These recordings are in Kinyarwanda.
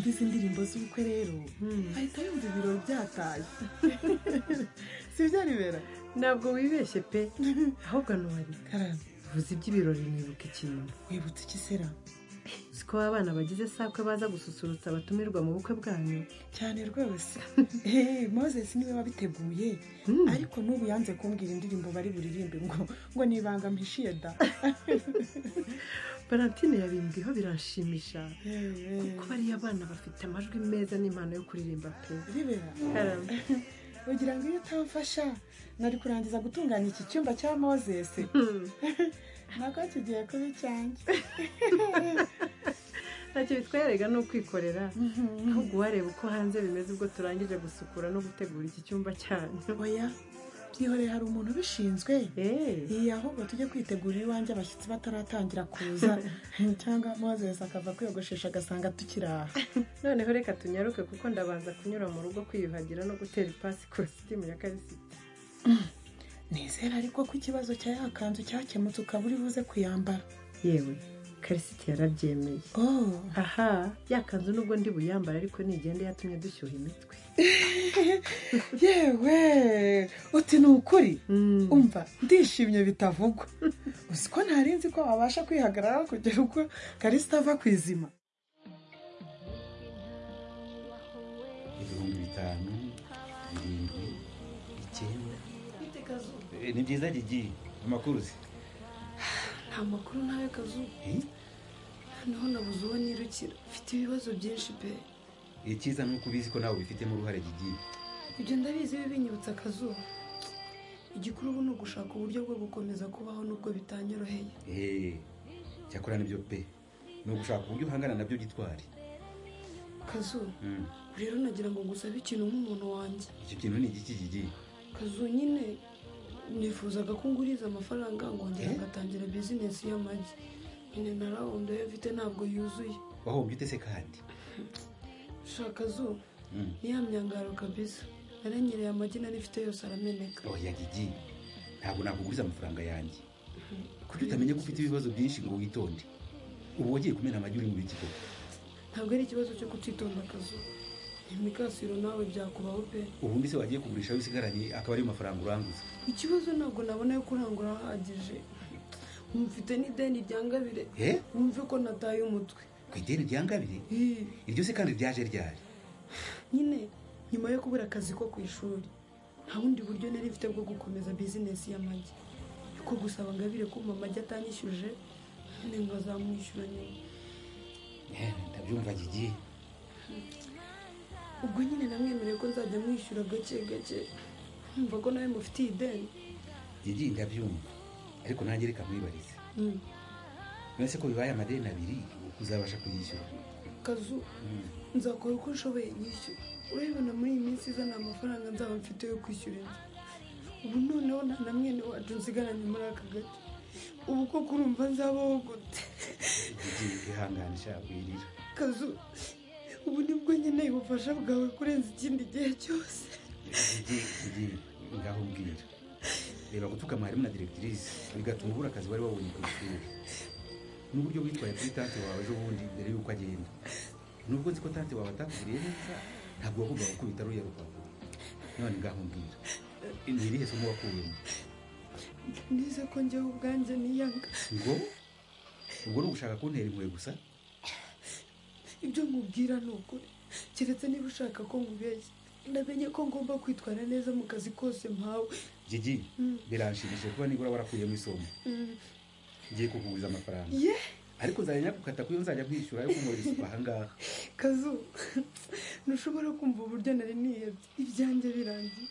izi ndirimbo z'ubukwe rero ahita yumva ibirori byataye si byo ribera ntabwo wibeshye pe ahubwo ntuwari karame uvuze iby'ibirori nibuka ikintu wibutse iki sera uzi ko abana bagize sakwe baza gususurutsa abatumirwa mu bukwe bwanyu cyane rwose eee mozesi niwe wabiteguye ariko n'ubu yanze kumbwira indirimbo bari buririmbe ngo ngo ni ibanga mpishiye da valentine yabimbiho biranshimisha Eee, kuko bariya bana bafite amajwi meza n'impano yo kuririmba pe ribera karame ugira ngo iyo utamfasha nari kurangiza gutunganya iki cyumba cya mozesi nako kigiye kuba icyanjye ntacyo bitwereka ni ukwikorera ahubwo uwareba uko hanze bimeze ubwo turangije gusukura no gutegura iki cyumba cyanyu oya byihoreye hari umuntu ubishinzwe eee iyi ahubwo tujye kwitegurira iwanjye abashyitsi bataratangira kuza cyangwa mozesi akava kwiyogoshesha agasanga tukiri aha noneho reka tunyaruke kuko ndabanza kunyura mu rugo kwiyuhagira no gutera ipasi kositimu ya karisiti nizera ariko ko ikibazo cya ya kanzu cyakemutse ukaba uri buze kuyambara yewe karisiti yarabyemeye oh aha yakanzu nubwo ndi buyambara ariko nigende yatumye dushyuha imitwe yewe uti ni ukuri Mm. umva ndishimye bitavugwa uzi ko ntari nzi ko wabasha kwihagarara kugera ubwo karisita ava ku izima ibihumbi bitanu birindwi icyenda Eh, ni byiza gigiye amakuru uzi nta makuru ntawe kazu Eh, noneho nabuze uwo nirukira mfite ibibazo byinshi pe icyiza ni uko ubizi ko nawe ubifitemo uruhare gigiye ibyo ndabizi bibinyibutsa akazuba igikuru ubu ni ugushaka uburyo bwo gukomeza kubaho nubwo bitanyoroheye Eh, cyakora nibyo pe ni ugushaka uburyo uhangana nabyo gitwari kazu rero nagira ngo ngusabe ikintu nk'umuntu wanjye iki kintu ni igiki gigiye kazu nyine nifuzaga ko nguriza amafaranga ngongera Eh? ngatangira bizinesi y'amagi nyine na rawundi ayo mfite ntabwo yuzuye wahombye ute se kandi shaka kazu Mm. ni ya myangaro kabisa naranyereye amagi nari mfite yose arameneka oya gigiye ntabwo nakuguriza amafaranga yanjye kuko utamenya ko ufite ibibazo byinshi ngo witonde ubu wagiye kumena amagi uri mu biki koko ntabwo ari ikibazo cyo kutitonda akazu imikasiro nawe byakubaho pe ubundi se wagiye kugurisha ayo usigaranye akaba ariyo mafaranga uranguza ikibazo ntabwo nabona yo kurangura ahagije mfite n'ideni ryangabire Eh? wumve ko nataye umutwe ku ideni rya ngabiri Ih, iryo se kandi ryaje ryari nyine nyuma yo kubura akazi ko ku ishuri nta bundi buryo nari mfite bwo gukomeza bizinesi y'amagi yuko gusaba ngabire kumva amagi atanyishyuje nyine ngo azamwishyura nyine ndabyumva gigiye ubwo nyine namwemereye ko nzajya mwishyura gake gake nkumva ko nawe mufitiye ideni gigiye ndabyumva ariko nanjye reka mwibarize Mm. none se ko bibaye amadeni abiri uzabasha kuyishyura kazu nzakora uko nshoboye nyishyura urabibona muri iyi minsi iza nta mafaranga nzaba mfite yo kwishyura inzu ubu noneho nta na mwene wacu nsigaranye muri aka gace ubu ko kurumva nzabaho gute gigiye ihangane shakwirira kazu ubu nibwo nkeneye ubufasha bwawe kurenza ikindi gihe cyose gigiye gigiye ngaho mbwira reba gutuka mwarimu na diregitirisi bigatuma ubura akazi wari wabonye ku ishuri n'uburyo witwaye kuri tante wawe ejo bundi mbere y'uko agenda nubwo nzi ko tante wawe atakugiriye neza ntabwo wavugaga ko bitari uya rupapuro none ngaho mbwira ni irihe somo wakuyemo nize ko njyewe ubwanjye niyanga ngo ubwo ni ugushaka kuntera impuhwe gusa ibyo nkubwira ni ukuri keretse niba ushaka ko nkubeshya ndamenye ko ngomba kwitwara neza mu kazi kose mpawe gigi Mm. biranshimishije kuba nibura warakuyemo isomo Mm. ngiye kukuguriza amafaranga ye ariko nzajya nyakukata kuyo nzajya bwishyura yo kunkorera isuku ahangaha kazu ntushobora kumva uburyo nari niyebye ibyanjye birangiye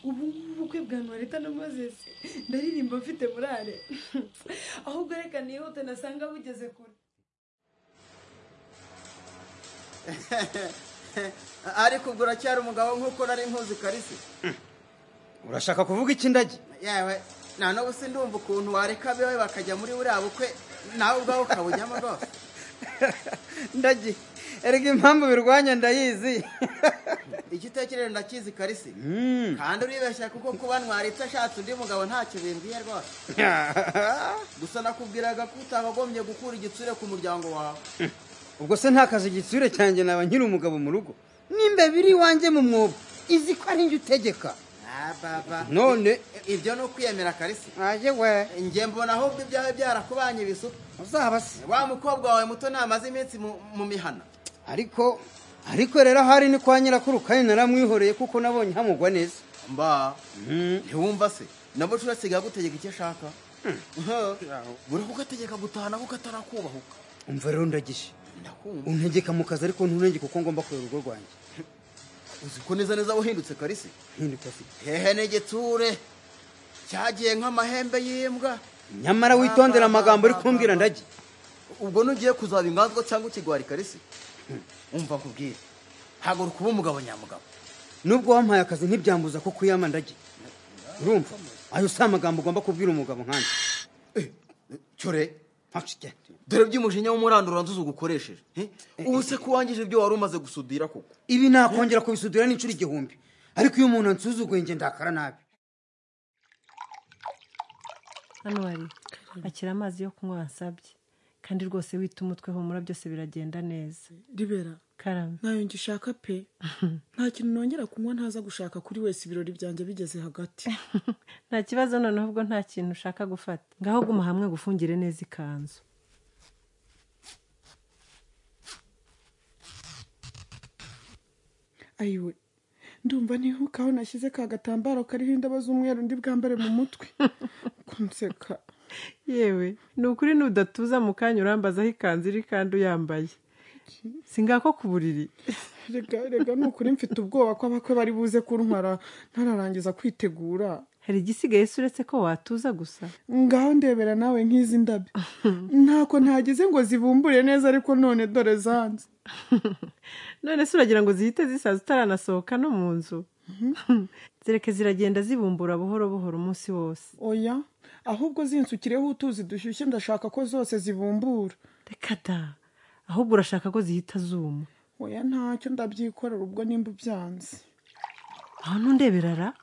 ubu ngubu ubukwe bwa ntuwareta na mozesi ndaririmba mfite murare ahubwo reka niyote nasanga bugeze kure ariko ubwo uracyari umugabo nk'uko nari nkuzi karisi urashaka kuvuga ikindagi yewe nta n'ubu si ndumva ukuntu wareka abewe bakajya muri buriya bukwe nawe ubwawe ukabujyamo rwose ndagi erega impamvu birwanya ndayizi icyo utekereza ndakizi karisi kandi uribeshya kuko kuba ntwaritse ashatse undi mugabo ntacyo bimbwiye rwose gusa nakubwiraga ko utabagombye gukura igitsure ku muryango wawe ubwo se nta kazi gitsure cyanjye naba nkiri umugabo mu rugo nimba biri iwanjye mu mwobo izi ko ari njye utegeka Ah, baba none ibyo ni ukwiyemera karisi najye we njye mbona ahubwo ibyawe byarakubanye ibisuko uzaba se wa mukobwa wawe muto namaze iminsi mu- mu mihana ariko ariko rero ahari ni kwa nyirakuru kandi naramwihoreye kuko nabonye hamugwa neza mba Mhm. ntiwumva se nabo nshuro asigaye agutegeka icyo ashaka buri kugategeka gutahana kuko atarakubahuka umva rero ndagije ndakumva untegeka mu kazi ariko ntunenge kuko ngomba kureba urugo rwanjye uzi ko neza neza wahindutse karisi hinduka se hehe n'igitsure cyagiye nk'amahembe y'imbwa nyamara witondera amagambo uri kumbwira ndagi ubwo nugiye kuzaba inganzwa cyangwa ikigwari karisi umva nkubwire haguruka uba umugabo nyamugabo nubwo wampaye akazi ntibyambuza ko kuyama ndagi urumva ayo si amagambo ugomba kubwira umugabo nkanjye cyore Ntacike. dore by'umujinya w'umuranduro wanzuza ugukoresheje Eh? ubu se ko wangije ibyo wari umaze gusudira koko ibi nakongera kubisudira n'inshuro igihumbi ariko iyo umuntu ansuzuguye nge ndakara nabi hano hari akira amazi yo kunywa wasabye kandi rwose wita umutwe humura byose biragenda neza ribera karame ntayo ngishaka pe nta kintu nongera kunywa ntaza gushaka kuri wese ibirori byanjye bigeze hagati nta kibazo noneho ubwo nta kintu ushaka gufata ngaho guma hamwe gufungire neza ikanzu ayiwe ndumva ntihukaho nashyize ka gatambaro kariho indabo z'umweru ndi bwambare mu mutwe kunseka yewe ni ukuri n'udatuza mu kanya urambazaho ikanzu iri kandi uyambaye si ngako ku buriri rega rega ni ukuri mfite ubwoba ko abakwe bari buze kuntwara ntararangiza kwitegura hari igisigaye se uretse ko watuza gusa ngaho ndebera nawe nk'izi ndabyo ntako ntagize ngo zibumbure neza ariko none dore zanze none se uragira ngo zihite zisaza utaranasohoka no mu nzu zireke ziragenda zibumbura buhoro buhoro umunsi wose oya ahubwo zinsukireho utuzi dushyushye ndashaka ko zose zibumbura reka da ahubwo urashaka ko zihita zuma oya ntacyo ndabyikorera ubwo nimba ubyanze aho ntundeberara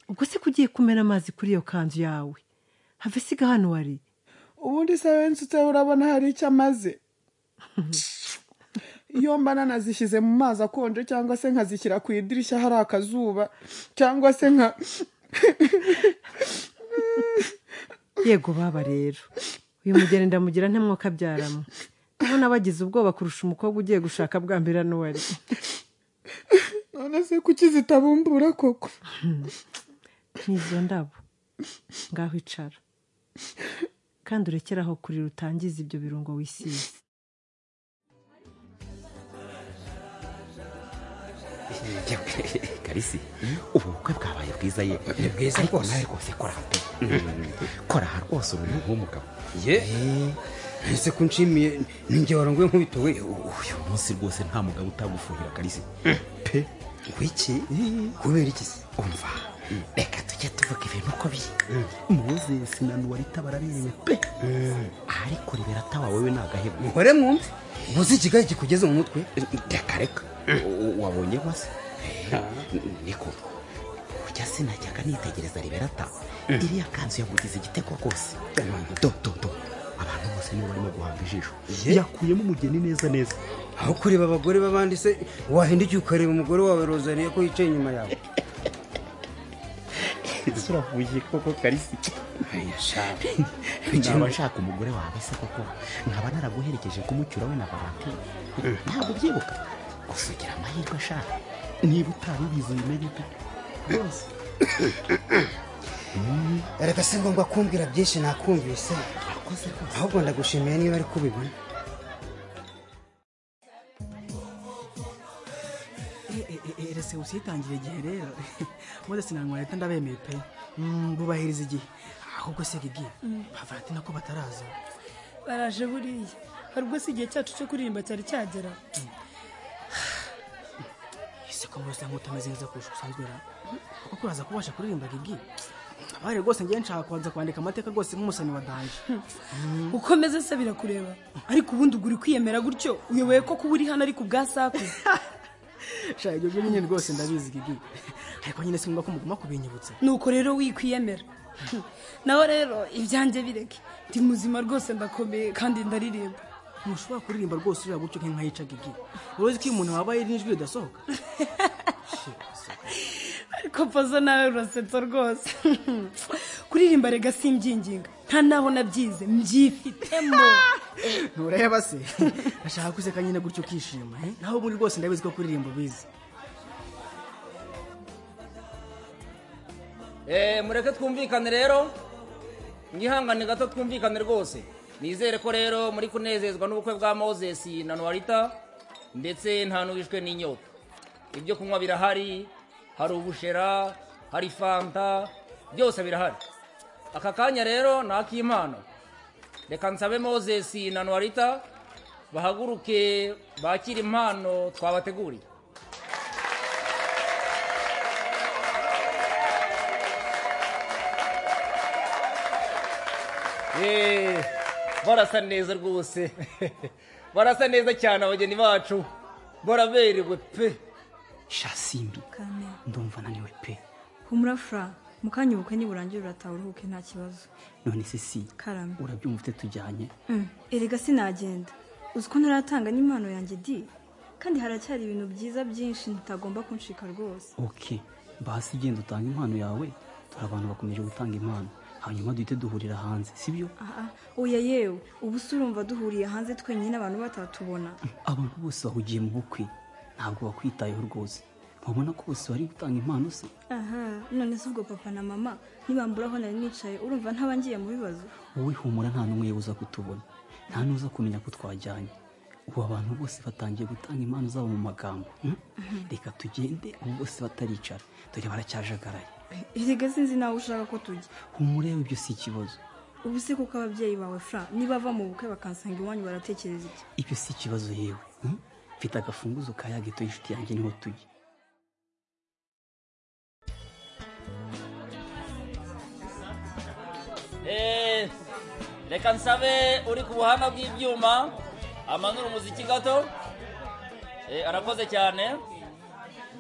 ubwo se ko ugiye kumena amazi kuri iyo kanzu yawe have siga hano wari ubundi se wensutseho urabona hari icyo amaze iyo mba nanazishyize mu mazi akonje cyangwa se nkazishyira ku idirishya hari akazuba cyangwa se nka yego baba rero uyu mugeni ndamugira nta mwuka abyaramo ndabona bagize ubwoba kurusha umukobwa ugiye gushaka bwa mbere hano wari none se kuki zitabumbura koko ni izo ndabo ngaho icara kandi urekeraho kurira utangiza ibyo birungo wisize karisi ubu bukwe bwabaye bwiza ye Ni bwiza ariko rwose. nawe rwose koraha pe koraha rwose umuntu nk'umugabo ye ese ko nshimiye ninjye warongoye nkubitowe uyu munsi rwose nta mugabo utagufuhira karisi pe wiki kubera iki se umva reka tujye tuvuga ibintu uko biri mozesi na nuwarita baraberewe pe ariko ribera atawa wowe ni agahebo muhore mwumve ubuze ikigayi kikugeze mu mutwe reka reka U- wabonye mase niko ujya sinajyaga nitegereza riberata iriya kanzu yamugize igitego rwose do do do abantu bose nibo barimo guhanga ijisho yakuyemo umugeni neza neza aho kureba abagore b'abandi se wahindukiye ukareba umugore wawe rozariya ko yicaye inyuma yawe ese uravuye koko karisi niba nshaka umugore wawe se koko nkaba naraguherekeje kumucyura we na valentine ntabwo ubyibuka gusa ugira amahirwe ashaka niba utari ubizi ubimenye pe rwose reka se ngomba kumbwira byinshi nakumvise urakoze rwose ahubwo ndagushimiye niba ari kubibona erese usitangire igihe rero mpuzesi na leta ndabemeye pe Mm, bubahiriza igihe ahubwo se gigi bavati nako bataraza baraje buriya hari ubwo si igihe cyacu cyo kuririmba cyari cyagera ese ko murose nkutameze neza kurusha usanzwe ra kuko kuraza kubasha kuririmba gigi abari rwose ngiye nshaka kubanza kwandika amateka rwose nk'umusani wa danje uko meze se birakureba ariko ubundi ugura kwiyemera gutyo uyoboye ko kuba uri hano ariko ubwa saku shaka ibyo bintu nyine rwose ndabizi gigi ariko nyine sinumva ko muguma kubinyibutsa nuko rero wikwiyemera nawe rero ibyanjye bireke ndi muzima rwose ndakomeye kandi ndaririmba ntushobora kuririmba rwose ureba gutyo nk'inkayicaga igihe uruzi ko iyo umuntu wabaye n'ijwi ridasohoka ariko pozo nawe urasetsa rwose kuririmba rega simbyinginga nta nabo nabyize mbyifitemo ntureba se ashaka guseka nyine gutyo ukishima eh? naho ubundi rwose ndabizi ko kuririmba ubizi Eh, mureke twumvikane rero mwihangane gato twumvikane rwose nizere ko rero muri kunezezwa n'ubukwe bwa moses na noarita ndetse nta n'uwishwe n'inyota ibyo kunywa birahari hari ubushera hari fanta byose birahari aka kanya rero ni ak'impano reka nsabe moses na noarita bahaguruke bakire impano twabateguriye Eh, barasa neza rwose barasa neza cyane abageni bacu baraberewe pe shasimbi kane ndumva naniwe pe humura fura mu kanya ubukwe niburangire urataha uruhuke nta kibazo none se si karame urabyumva ute tujyanye Mm, erega sinagenda uzi ko ntaratanga n'impano yanjye di kandi haracyari ibintu byiza byinshi ntitagomba kunshika rwose oke basi genda utanga impano yawe dore abantu bakomeje gutanga impano hanyuma duhite duhurira hanze sibyo aha oya yewe ubu se urumva duhuriye hanze twenyine abantu batatubona abantu bose bahugiye mu bukwe ntabwo bakwitayeho rwose wabona ko bose bari gutanga impano se aha none se ubwo papa na mama nibambura aho nari nicaye urumva ntaba ngiye mu bibazo wowe humura nta n'umwe uza kutubona nta n'uza kumenya ko twajyanye ubu abantu bose batangiye gutanga impano zabo mu magambo hmm? reka tugende ubu bose bataricara dore baracyajagaraye erega sinzi nawe ushaka ko tujya humura yewe ibyo si ikibazo ubu se kuko ababyeyi bawe fura niba bava mu bukwe bakansanga iwanyu baratekereza iki ibyo si ikibazo yewe hmm? mfite agafunguzo ka ya geto y'inshuti yanjye niho tujya Eh, reka nsabe uri ku buhanga bw'ibyuma amanura umuziki gato Eh, arakoze cyane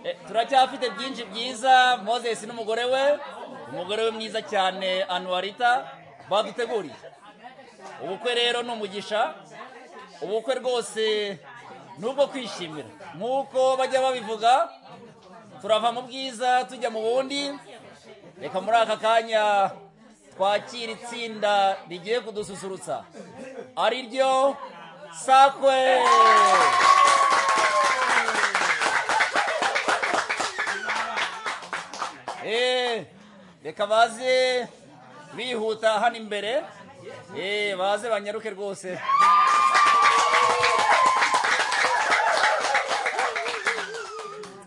Eh, turacyafite byinshi byiza moses n'umugore we umugore we mwiza cyane anuwarita baduteguriye ubukwe rero ni umugisha ubukwe rwose ni ubwo kwishimira nk'uko bajya babivuga turava mu bwiza tujya mu bundi reka muri aka kanya twakira itsinda rigiye kudususurutsa ari ryo sakwe Eh, reka baze bihuta hano imbere Eh, baze banyaruke rwose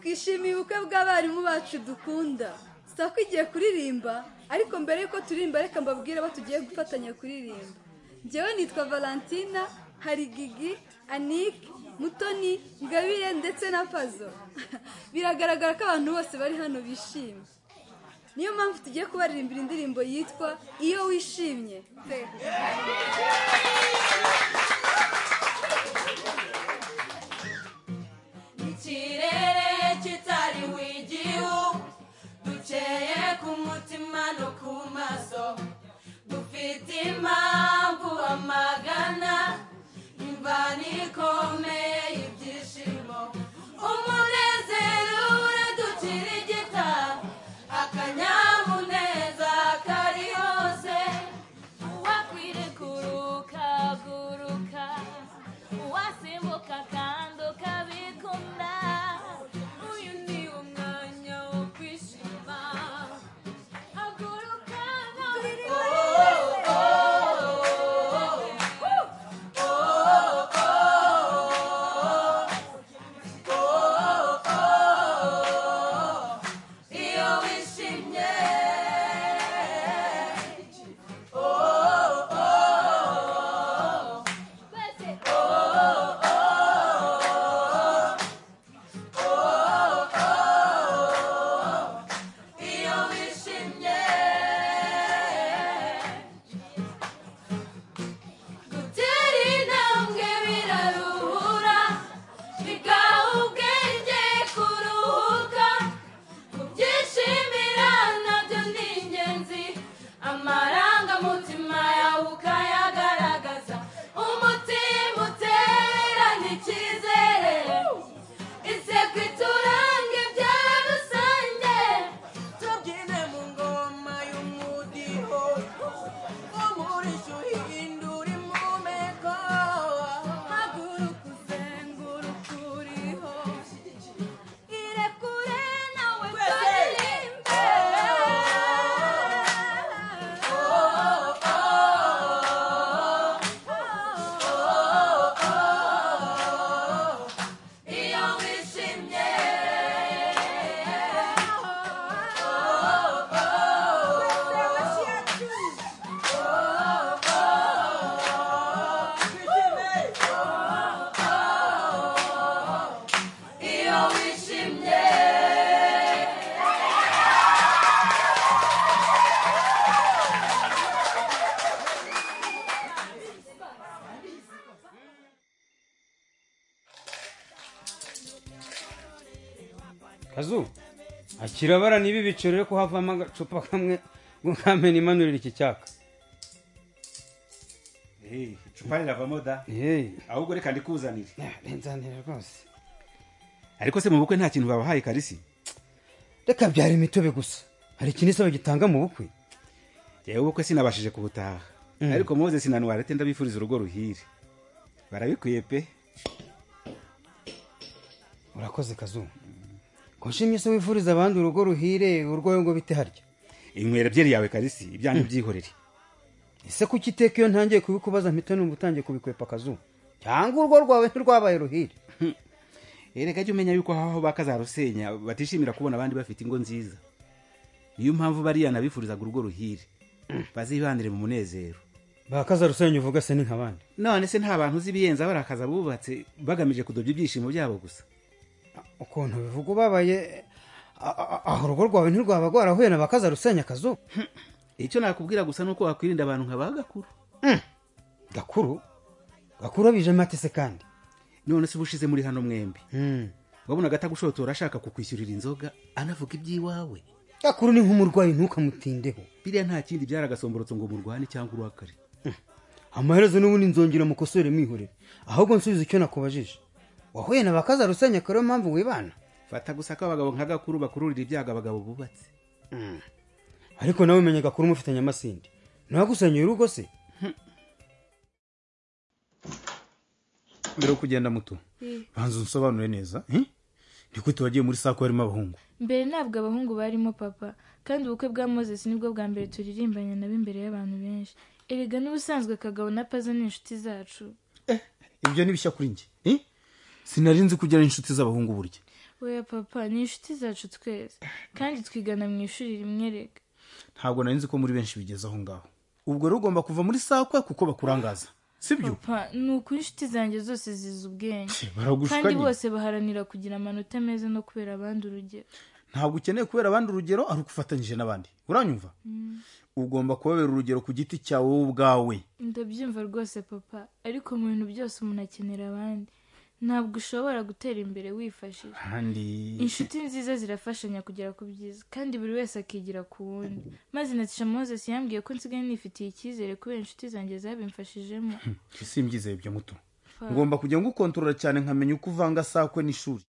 twishimiye ubukwe bw'abarimu bacu dukunda sako igiye kuririmba ariko mbere y'uko turirimba reka mbabwire abo tugiye gufatanya kuririmba njyewe nitwa valentina hari gigi anike mutoni ngabire ndetse na pazo biragaragara ko abantu bose bari hano bishimye niyo mpamvu tugiye kubaririmbira indirimbo yitwa iyo wishimye pe ikirere kitariho igihu dukeye ku mutima no ku maso dufite impamvu amagana imvana ikomeye y'ibyishimo umunezero uraducira igita akanyamuneza kari hose uwakwire kuruka guruka uwasimbuka kazu akirabara niba ibiciro rero ko havamo agacupa kamwe ngo nkamena imanurira iki cyaka Hey, icupa riravamo da ahubwo reka ndikuzanire nzanira rwose ariko se mu bukwe nta kintu babahaye karisi reka byara imitobe gusa hari ikintu isaba gitanga mu bukwe yewe ubukwe sinabashije kubutaha Mm. ariko moses na nuwarete ndabifuriza urugo ruhire barabikwiye pe urakoze kazu ko nshimye se wifuriza abandi urugo ruhire urwawe ngo bite harya inywera byeri yawe karisi ibyanyu byihorere ese kuki iteka iyo ntangiye kubikubaza mpita numva utangiye kubikwepa kazu cyangwa urwo rwawe ntirwabaye ruhire erega jya umenya yuko aho bakazarusenya batishimira kubona abandi bafite ingo nziza niyo mpamvu bariya nabifurizaga urugo ruhire bazibanire mu munezero bakazarusenya uvuga se ni nk'abandi none se nta bantu uzi ibiyenza barakaza bubatse bagamije kudobya ibyishimo byabo gusa ukuntu bivuga ubabaye a- a- aho urugo rwawe ntirwaba rwarahuye na bakazarusenya kazu icyo nakubwira gusa ni uko wakwirinda abantu nka ba gakuru gakuru gakuru abijemo ate se kandi none se uba ushize muri hano mwembi wabonaga atagushotora ashaka kukwishyurira inzoga anavuga iby'iwawe gakuru ni nk'umurwayi ntukamutindeho biriya nta kindi byaragasomborotse ngo murwane cyangwa urakare amaherezo n'ubundi nzongera mukosore mwihorere ahubwo nsubiza icyo nakubajije wahuye na bakazarusenya akaba ariyo mpamvu wibana fata gusa ko abagabo nka gakuru bakururira ibyago abagabo bubatse ariko nawe umenya gakuru mufitanye amasinde ntiwagusenyeye urugo se mbere yo kugenda muto banza unsobanure neza eh? ni gute wagiye muri sako harimo abahungu mbere ntabwo abahungu barimo papa kandi ubukwe bwa moses nibwo bwa mbere turirimbanye nabo imbere y'abantu benshi erega n'ubusanzwe kagabo na pazo ni inshuti zacu ibyo ni bishya kuri njye eh? sinari nzi kugera inshuti z'abahungu burya weya papa ni inshuti zacu twese kandi twigana mu ishuri rimwe rega ntabwo nari nzi ko muri benshi bigeze aho ngaho ubwo rero ugomba kuva muri sakwe kuko bakurangaza sibyo papa ni ukuri inshuti zanjye zose zizi ubwenge baragushuka kandi nyine. bose baharanira kugira amanota meza no kubera abandi urugero ntabwo ukeneye kubera abandi urugero ari uko ufatanyije n'abandi uranyumva Mm, ugomba kubabera urugero ku giti cyawe wowe ubwawe ndabyumva rwose papa ariko mu bintu byose umuntu akenera abandi ntabwo ushobora gutera imbere wifashije kandi inshuti nziza zirafashanya kugera ku byiza kandi buri wese akigira ku wundi maze na tisha moses yambwiye ko nsigaye nifitiye icyizere kubera inshuti zanjye zabimfashijemo simbyize ibyo muto Fa- ngomba kujya ngukontorora cyane nkamenya uko uvanga sakwe n'ishuri